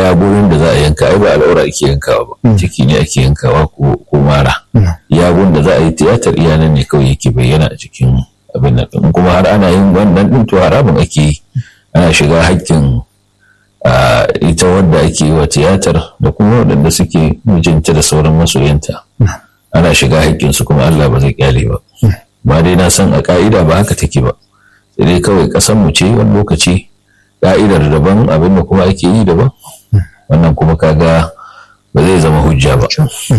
iya gurin da za a yanka ai ba al'aura ake yankawa ba ciki ne ake yankawa ko mara iya gurin da za a yi tiyatar iya nan ne kawai yake bayyana a cikin abin nan in kuma har ana yin wannan din to haramun ake yi ana shiga haƙƙin ita wadda ake yi wa tiyatar da kuma waɗanda suke mijinta da sauran masoyanta ana shiga haƙƙinsu kuma Allah ba zai kyale ba ba dai na san a ka'ida ba haka take ba sai dai kawai ƙasar mu ce wani lokaci ka'idar daban abin da kuma ake yi daban wannan kuma kaga ba zai zama hujja ba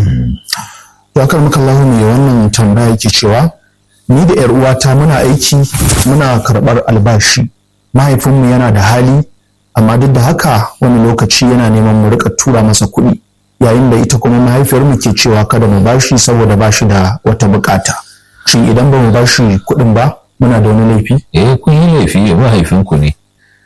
ya karmaka Allah mai wannan tambaya yake cewa ni da yar uwata muna aiki muna karɓar albashi mahaifinmu yana da hali amma duk da haka wani lokaci yana neman mu rika tura masa kuɗi yayin da ita kuma mahaifiyarmu ke cewa kada mu bashi saboda bashi da wata bukata shin idan ba mu bashi kuɗin ba muna da wani laifi eh kun yi laifi mahaifinku ne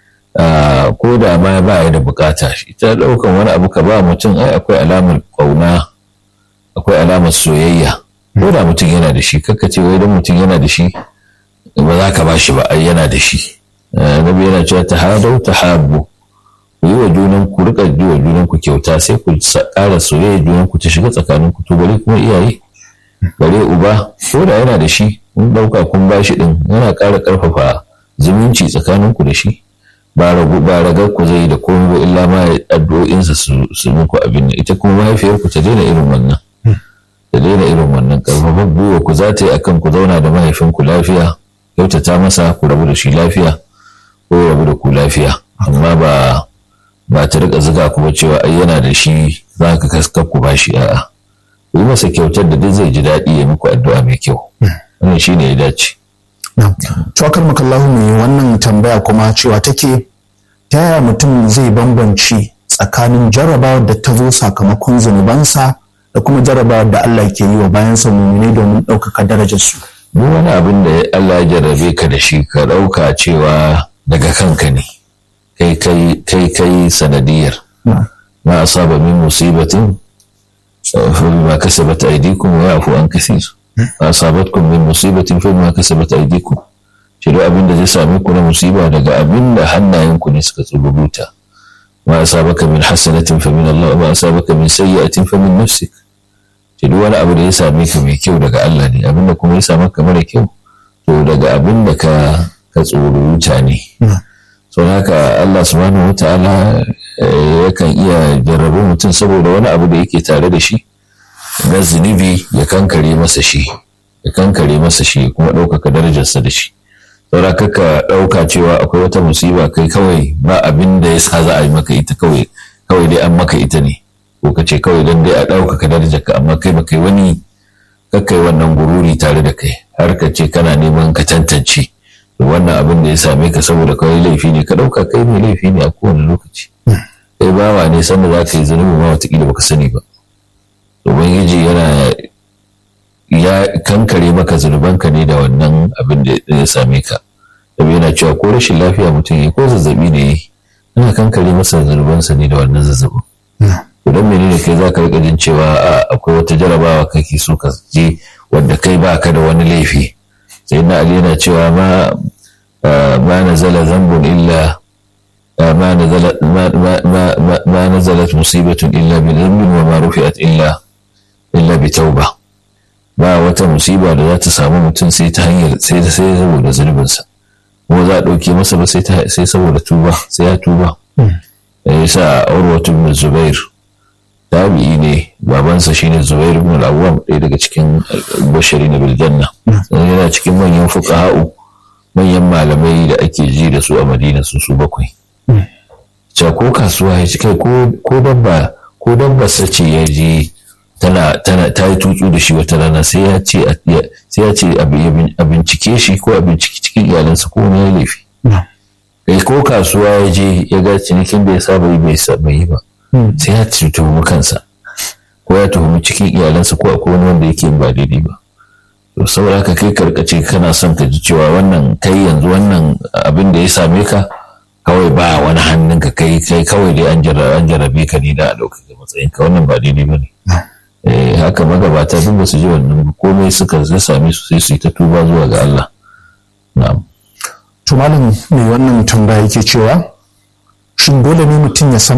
ko da ma ba ya da bukata shi ta ɗaukan wani abu ka ba mutum ai akwai alamar ƙauna akwai alamar soyayya ko da mutum yana da shi kakka ce wai don mutum yana da shi ba za ka ba shi ba ai yana da shi nabi yana cewa ta hadau ta habu ku yi wa junan ku rika yi wa junan ku kyauta sai ku ƙara soyayya junan ku ta shiga tsakanin ku to bare kuma iyaye bare uba ko da yana da shi kun ɗauka kun ba shi ɗin yana ƙara ƙarfafa zumunci tsakanin ku da shi ba ragu ba ragar ku zai da komai ba illa ma addu'o'insa su muku abin nan ita kuma mahaifiyar ku ta daina irin wannan ta daina irin wannan ƙarfafa gwiwa ku za ta yi akan ku zauna da mahaifinku lafiya kyautata masa ku rabu da shi lafiya ko rabu da ku lafiya amma ba ba ta rika zuga ku ba cewa ai yana da shi za ka kaskar ku ba shi a'a ku yi masa kyautar da duk zai ji daɗi ya muku addu'a mai kyau wannan shine ya dace Tuwakar makallahu mai wannan tambaya kuma cewa take ta yaya mutum zai bambance tsakanin jarrabawar da ta zo sakamakon zunubansa da kuma jarrabawar da Allah ke yi wa bayansa mummune domin ɗaukaka darajarsu. duk wani abin da Allah ya jarrabe ka da shi ka ɗauka cewa daga kanka ne kai kai kai sanadiyar ma asaba min musibatin fa bima kasabat aydikum wa yafu an kathir ma asabatkum min musibatin fa bima kasabat aydikum shi duk abin da zai same ku na musiba daga abin da hannayenku ne suka tsububuta ma asabaka min hasanatin fa min Allah ma asabaka min sayyi'atin fa min nafsik shi duk wani abu da ya same ka mai kyau daga Allah ne abin da kuma ya same ka mara kyau to daga abin da ka ka tsururuta ne so haka Allah subhanahu wataala yakan iya jarrabu mutum saboda wani abu da yake tare da shi na zunubi ya kankare masa shi ya kankare masa shi kuma ɗaukaka darajarsa da shi saboda kaka ɗauka cewa akwai wata musiba kai kawai ba abin da ya sa za a yi maka ita kawai kawai dai an maka ita ne ko ka ce kawai dan dai a ɗaukaka darajar ka amma kai ba kai wani kakai wannan gururi tare da kai har ka ce kana neman ka tantance wannan abin da ya same ka saboda kawai laifi ne ka ɗauka kai mai laifi ne a kowane lokaci kai bawa ne sanda za ka yi zunubi ma watakila baka sani ba ubangiji yana ya kankare maka zunubanka ne da wannan abin da ya same ka dabi yana cewa ko rashin lafiya mutum ya ko zazzabi ne ya ana kankare masa zunubansa ne da wannan zazzabin to don menene kai za ka rika jin cewa akwai wata jarabawa kake so ka je wanda kai ba ka da wani laifi sai na ali yana cewa ma ma nazala zambun illa ما نزلت ما ما ما, ما نزلت مصيبة إلا بذنب وما رفعت إلا إلا بتوبة ba wata musiba da za ta samu mutum sai ta hanyar sai ta sai saboda zunubinsa kuma za a ɗauke masa ba sai sai saboda tuba sai ya tuba ya sa urwatu ibn zubair tabi'i ne babansa shine zubair ibn al-awwam ɗaya daga cikin bashari na biljanna yana cikin manyan fuqaha'u manyan malamai da ake ji da su a madina su su bakwai cewa ko kasuwa ya ci kai ko dabba ko dabba sace ya je tana tana ta yi tutsu da shi wata rana sai ya ce sai ya ce a bincike shi ko a bincike cikin iyalansa ko wani laifi kai ko kasuwa ya je ya ga cinikin da ya saba yi bai saba yi ba sai ya tuhumi kansa ko ya tuhumi cikin iyalansa ko akwai wani wanda yake ba daidai ba to saboda haka kai karkace kana son ka ji cewa wannan kai yanzu wannan abin da ya same ka kawai ba wani hannun ka kai kai kawai dai an jarrabe ka ne da a ɗaukaka matsayin ka wannan ba daidai ba ne haka magabata duk ba su ji wannan komai suka zai same su sai su yi ta tuba zuwa ga Allah na'am to malam mai wannan tambaya yake cewa shin dole ne mutum ya san